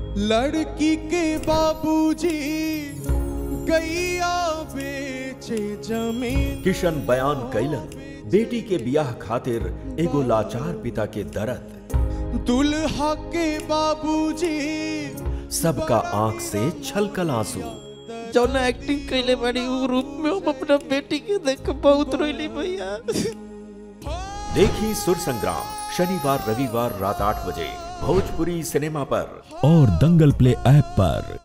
लड़की के बाबूजी गैया बेचे जमीन किशन बयान कैलन बेटी के बियाह खातिर एगो लाचार पिता के दर्द दुल्हा के बाबूजी सबका आंख से छलकल आंसू जौन एक्टिंग कैले बाड़ी उ रूप में हम अपना बेटी के देख के बहुत रोइली भैया देखी सुर संग्राम शनिवार रविवार रात आठ बजे भोजपुरी सिनेमा पर और दंगल प्ले ऐप पर